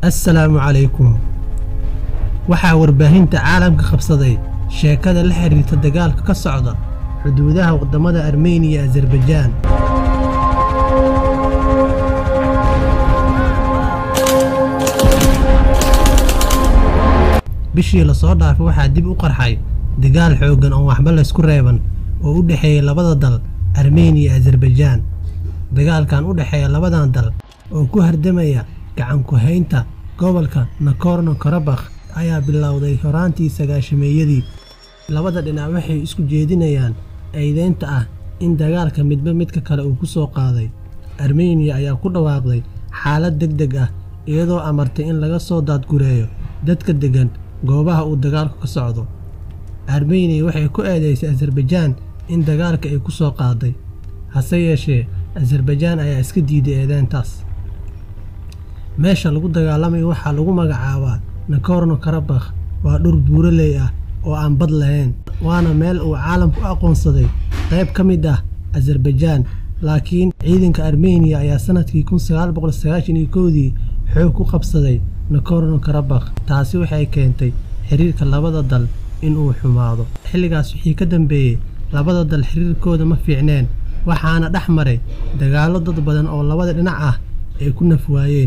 assalaamu calaykum waxaa warbaahinta caalamka qabsaday sheekada la xiriirta dagaalka ka socda xuduudaha waddamada armeniya iyo azarbajaan bishii lasoo dhaafay waxaa dib u qarxay dagaal xooggan oo waxba laysku reeban oo u dhexeeya labada dal armeniya iyo azarbajaan dagaalkan u dhexeeya labadan dal oo ku hardamaya gacan ku-haynta gobolka nakorno karabakh ayaa bilowday horaantii sagaashameeyadii labada dhinac waxay isku jeedinayaan eedeynta ah in dagaalka midba midka kale uu ku soo qaaday armeniya ayaa ku dhawaaqday xaalad deg deg ah iyadoo amartay in laga soo daadgureeyo dadka deggan goobaha uu dagaalku ka socdo armeniya waxay ku eedeysay azarbajaan in dagaalka ay ku soo qaaday hase yeeshee azarbajaan ayaa iska diiday eedeyntaas meesha lagu dagaalamayo waxaa lagu magacaabaa nakorno karabakh waa dhur buuraley ah oo aan bad lahayn waana meel uu caalamku u aqoonsaday qayb ka mid ah azarbajaan laakiin ciidanka armeniya ayaa sanadkii kun sagaal boqol sagaashan iyo kowdii xoog ku qabsaday nakorno karabakh taasi waxay keentay xiriirka labada dal inuu xumaado xilligaas wixii ka dambeeyey labada dal xiriirkooda ma fiicneen waxaana dhex maray dagaallo dad badan oo labada dhinac ah ay ku nafwaayeen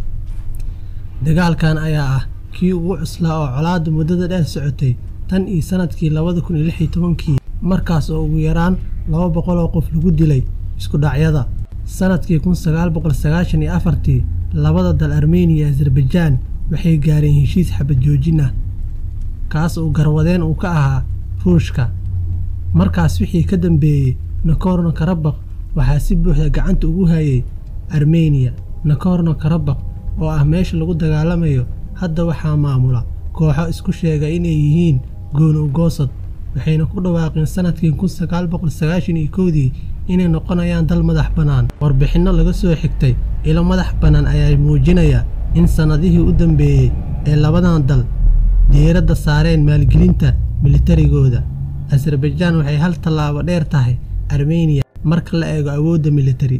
dagaalkan ayaa ah kii ugu cuslaa oo colaadda muddada dheer socotay tan iyo sanadkii labada kun iyo lix iyo tobankii markaas oo ugu yaraan laba boqol oo qof lagu dilay isku dhacyada sanadkii kun sagaal boqol sagaashan iyo afartii labada dal armeniya iyo azarbajaan waxay gaareen heshiis xabad joojin ah kaas uu garwadeen uu ka ahaa ruushka markaas wixii ka dambeeyey nakorno karabakh waxaa si buuxda gacanta ugu hayay armeniya nakorno karabakh oo ah meesha lagu dagaalamayo hadda waxaa maamula kooxo isku sheega inay yihiin gooni ugoosad waxayna ku dhawaaqeen sanadkii kun sagaal boqol sagaashan iyo kowdii inay noqonayaan dal madax bannaan warbixinno laga soo xigtay ilo madax bannaan ayaa muujinaya in sannadihii u dambeeyey ee labadan dal diiradda saareen maalgelinta militarigooda azarbajaan waxay hal tallaabo dheer tahay armeniya marka la eego awoodda militari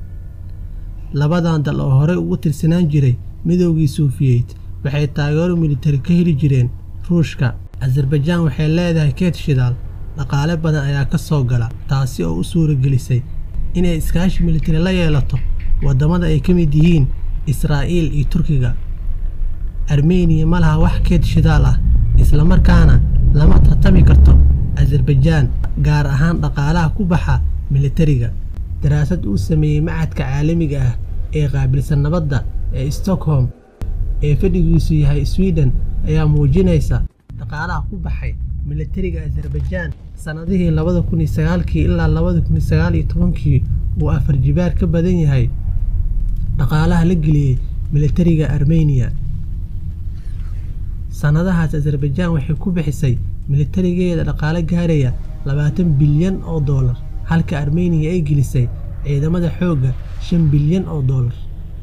labadan dal oo horey ugu tirsanaan jiray midoogii suufiyeed waxay taageero militari ka heli jireen ruushka azarbajaan waxay leedahay keed shidaal dhaqaale badan ayaa ka soo gala taasi oo u suuragelisay inay iskaashi militari la yeelato waddamada ay ka mid yihiin israa'iil iyo turkiga armeniya ma laha wax keed shidaal ah islamarkaana lama tartami karto azarbajaan gaar ahaan dhaqaalaha ku baxa militariga daraasad uu sameeyey macadka caalamiga ah ee qaabilsan nabadda ee stockholm ee fadhigiisu yahay sweden ayaa muujinaysa dhaqaalaha ku baxay militariga azarbajaan sannadihii labada kun iyo sagaalkii ilaa labada kun iyo sagaal iyo tobankii uu afar jibaar ka badan yahay dhaqaalaha la geliyey militariga armeniya sannadahaas azarbajaan waxay ku bixisay militarigeeda dhaqaale gaaraya labaatan bilyan oo doolar halka armeniya ay gelisay ciidamada xoogga shan bilyan oo doolar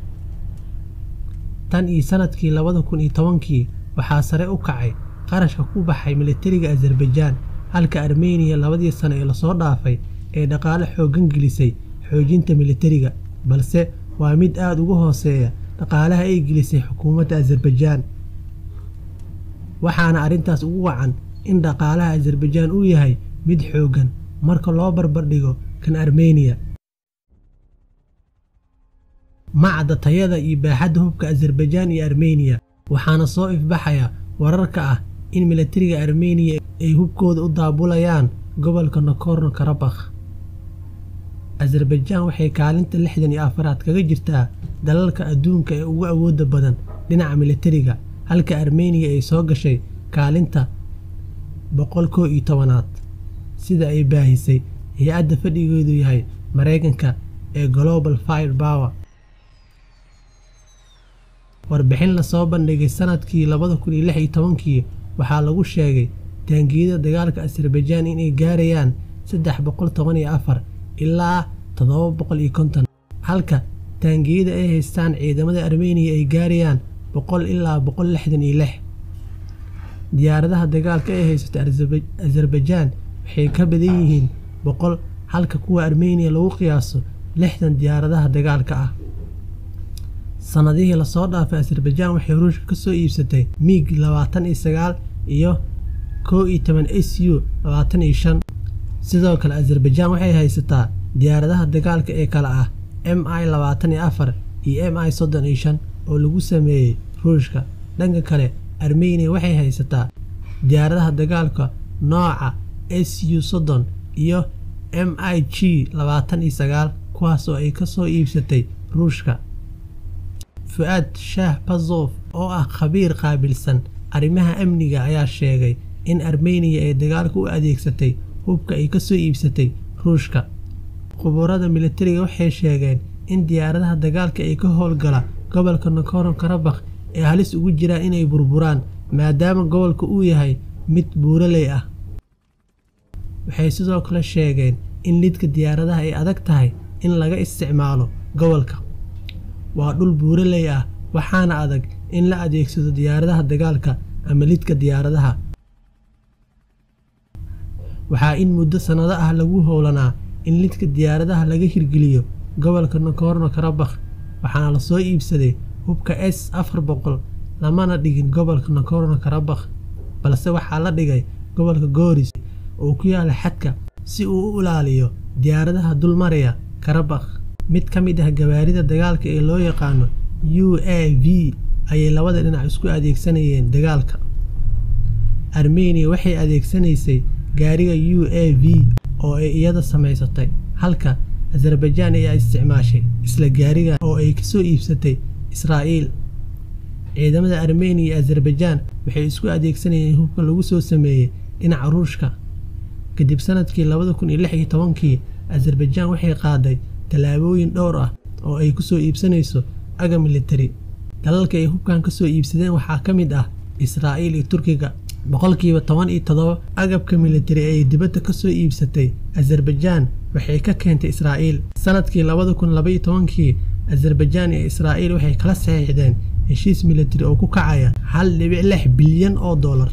tan iyo sanadkii labada kun iyo tobankii waxaa sare u kacay qarashka ku baxay militariga azarbajaan halka armeniya labadii sano ee lasoo dhaafay ee dhaqaale xooggan gelisay xoojinta militariga balse waa mid aada uga hooseeya dhaqaalaha ay gelisay xukuumadda azarbajaan waxaana arrintaas ugu wacan in dhaqaalaha azarbajaan uu yahay mid xooggan marka loo barbardhigo kan armeniya macda tayada iyo baaxadda hubka azarbajaan iyo armeniya waxaana soo ifbaxaya wararka ah in militariga armeniya ay hubkooda u daabulayaan gobolka nakorno karabakh azarbajaan waxay kaalinta lixdan iyo afaraad kaga jirtaa dalalka adduunka ee ugu awoodda badan dhinaca militariga halka armeniya ay soo gashay kaalinta boqol koo iyo tobanaad sida ay baahisay hay-adda fadhigeedu yahay maraykanka ee global fire power warbixin lasoo bandhigay sanadkii labada kun iyo lix iyo tobankii waxaa lagu sheegay taangiyada dagaalka azarbajaan inay gaarayaan saddex boqol toban iyo afar ilaa toddoba boqol iyo konton halka taangiyada ay haystaan ciidamada armeniya ay gaarayaan boqol ilaa boqol lixdan iyo lix diyaaradaha dagaalka ay haysato azarbajaan waxay ka badan yihiin boqol halka kuwa armeniya lagu qiyaaso lixdan diyaaradaha dagaalka ah sannadihii lasoo dhaafay azerbaijan waxay ruushka ka soo iibsatay miig labaatan iyo sagaal iyo kow iyo toban s u labaatan iyo shan sidoo kale azerbaijan waxay haysataa diyaaradaha dagaalka ee kale ah m i labaatan iyo afar iyo m i soddon iyo shan oo lagu sameeyey ruushka dhanka kale armeniya waxay haysataa diyaaradaha dagaalka nooca s u soddon iyo m i g labaatan iyo sagaal kuwaas oo ay ka soo iibsatay ruushka fu-aad shaah bazof oo ah khabiir qaabilsan arrimaha amniga ayaa sheegay in armeniya ay dagaalka u adeegsatay hubka ay ka soo iibsatay ruushka khubarada militariga waxay sheegeen in diyaaradaha dagaalka ay ka howlgala gobolka nakoron karabakh ay halis ugu jiraan inay burburaan maadaama gobolka uu yahay mid buuraley ah waxay sidoo kale sheegeen in lidka diyaaradaha ay adag tahay in laga isticmaalo gobolka waa dhul buuraley ah waxaana adag in la adeegsado diyaaradaha dagaalka ama lidka diyaaradaha waxaa in muddo sannado ah lagu howlanaa in lidka diyaaradaha laga hirgeliyo gobolka nakorno karabakh waxaana lasoo iibsaday hubka s afar boqol lamana dhigin gobolka nakorno karabakh balse waxaa la dhigay gobolka gooris oo ku yaala xadka si uu u ilaaliyo diyaaradaha dulmaraya karabakh mid ka mid ah gawaarida dagaalka ee loo yaqaano u a v ayay labada dhinac isku adeegsanayeen dagaalka armeniya waxay adeegsanaysay gaariga u a v oo ay iyada samaysatay halka azerbaijan ayaa isticmaashay isla gaariga oo ay kasoo iibsatay israa'iil ciidamada armeniya iyo azerbaijan waxay isku adeegsanayeen hubka lagu soo sameeyey dhinaca ruushka kadib sanadkii labada kun iyo lix iyo tobankii azerbaijan waxay qaaday tallaabooyin dhowr ah oo ay ku soo iibsanayso aga militari dalalka ay hubkan ka soo iibsadeen waxaa ka mid ah israa'iil iyo turkiga boqolkiiba toban iyo todoba agabka militari ee dibadda ka soo iibsatay azerbaijan waxay ka keentay israa'iil sanadkii labada kun labaiyo tobankii azerbaijan iyo israa'iil waxay kala saxiixdeen heshiis militari oo ku kacaya hal dhibic lix bilyan oo dollar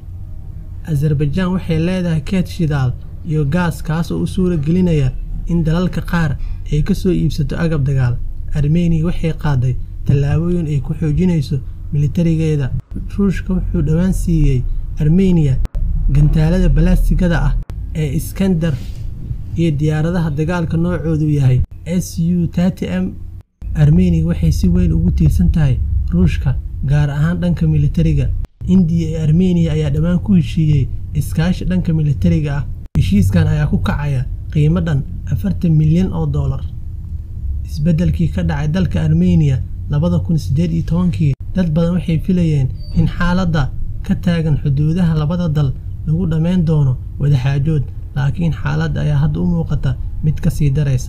azerbaijan waxay leedahay keed shidaal iyo gaas kaas oo u suura gelinaya in dalalka qaar ay ka soo iibsato agab dagaal armeniya waxay qaaday tallaabooyin ay ku xoojinayso militarigeeda ruushka wuxuu dhowaan siiyey armeniya gantaalada balastigada ah ee iskandar iyo diyaaradaha dagaalka noocoodu yahay s u tati m armeniya waxay si weyn ugu tiirsan tahay ruushka gaar ahaan dhanka militariga indiya iyo armeniya ayaa dhammaan ku heshiiyey iskaashi dhanka militariga ah heshiiskan ayaa ku kacaya qiimo dhan afartan milyan oo dollar isbeddelkii ka dhacay dalka armeniya labada kun siddeed iyo tobankii dad badan waxay filayeen in xaaladda ka taagan xuduudaha labada dal lagu dhammayn doono wadaxaajood laakiin xaaladda ayaa hadda u muuqata mid ka sii daraysa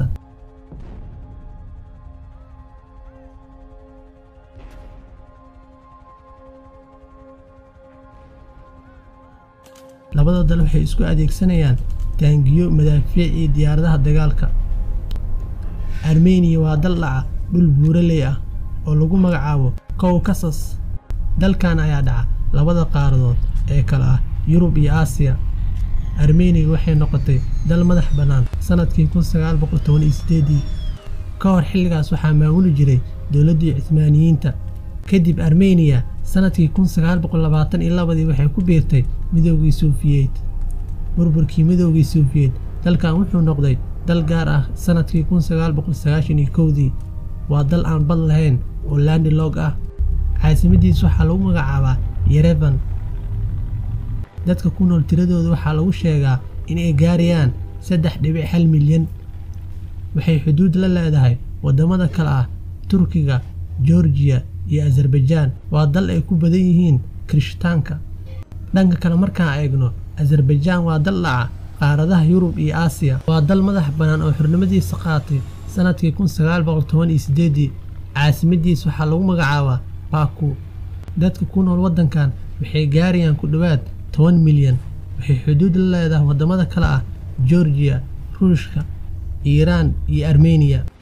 labada dal waxay isku adeegsanayaan taangiyo madaafiic iyo diyaaradaha dagaalka armeniya waa dal dhaca dhul buuraley ah oo lagu magacaabo kowkasas dalkan ayaa dhaca labada qaaradood ee kale ah yurub iyo aasiya armeniya waxay noqotay dal madax bannaan sanadkii kun sagaal boqol toban iyo sideedii ka hor xilligaas waxaa maamuli jiray dowladdii cismaaniyiinta kadib armeniya sanadkii kun sagaal boqol labaatan iyo labadii waxay ku biirtay midoogii suufiyeed burburkii midoogii suufiyeed dalkan wuxuu noqday dal gaar ah sanadkii kun sagaal boqol sagaashan iyo kowdii waa dal aan bad lahayn oo landilog ah caasimadiis waxaa lagu magacaabaa yerevan dadka ku nool tiradooda waxaa lagu sheegaa inay gaarayaan saddex dhibic hal milyan waxay xuduud la leedahay waddamada kale ah turkiga georgiya iyo azerbaijan waa dal ay ku badan yihiin kirishtaanka dhanka kale markaan eegno azerbaijan waa dal dhaca qaaradaha yurub iyo aasiya waa dal madax bannaan oo xurnimadiisa qaatay sanadkii kun sagaal boqol toban iyo sideedii caasimadiis waxaa lagu magacaabaa baku dadka ku nool waddankan waxay gaarayaan ku dhowaad toban milyan waxay xuduud la leedahay waddamada kale ah georgiya ruushka iiraan iyo armeniya